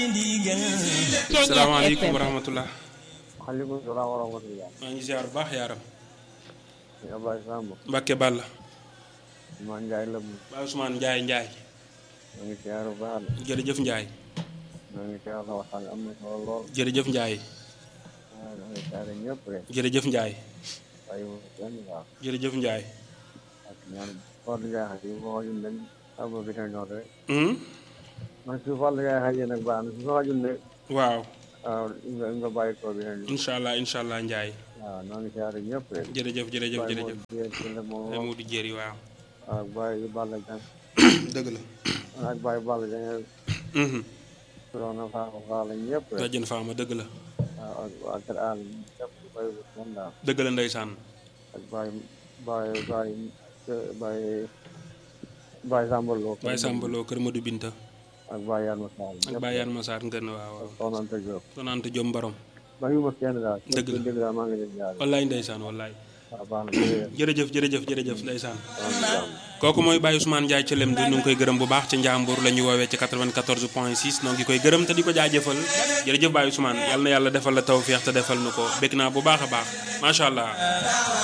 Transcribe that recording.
salaamaaleykum wa rahmatulah. waaleykum salaam wa rahmatulah. maa ngi ziar bu baax yaaram. sëñ Ablaye Samb. Mbacke Balla. Ousmane Ndiaye la mu. Baye Ousmane Ndiaye Ndiaye. maa ngi ziar bu baax la. jërëjëf Ndiaye. maa ngi ziar sa waxtaan am na solo lool. jërëjëf Ndiaye. waaw maa ngi ziar ñëpp rek. jërëjëf Ndiaye. waaye wu kenn waaw. jërëjëf Ndiaye. ak ñaan Fallou Ndiaye xaj yi boo xajul nag am bi na ñor rek. Hmm? man su Fallou Ndiaye xajee nag baax na su ma xajul ne. waaw waaw nga nga bàyyi ko bi na ñor. incha allah incha allah Ndiaye. waaw maa ngi ziar ñëpp rek. jërëjëf jërëjëf jërëjëf. Baye moom ay Modou Jéeri waaw. ak Baye Balla Dieng. dëgg la. ak Baye Balla Dieng. Mhm. Soxna Faama Fall ñëpp rek. Bajjen Faama dëgg la. waaw ak waa Kër Aal ñëpp bàyyi wu kenn daal. dëgg la ndeysaan. ak Baye Baye Baye Baye Baye Samba Lo. Baye Samba Lo Kër Modou Binta. ak Baye Yann Sall. ak Baye Yann Massar Ngën waaw waaw. Soxna Anta Diop. Sonante Jom Barom. bàyyiwuma kenn daal. Dëgg la. dëgg daal maa ngi leen di jaaree. wallaay ndeysaan wallaay. waaw baax na jërëjëf. jërëjëf jërëjëf jërëjëf ndeysaan. maa ngi jàmm. kooku mooy Baye Ousmane Ndiaye ca Lemdu ñu ngi koy gërëm bu baax ca Njàmbur la ñu woowee ci 94 point 6 noo ngi koy gërëm te di ko jaajëfal jërëjëf Baye Ousmane yal na yàlla defal la tawféex te defal nu ko bég naa bu baax a baax macha allah.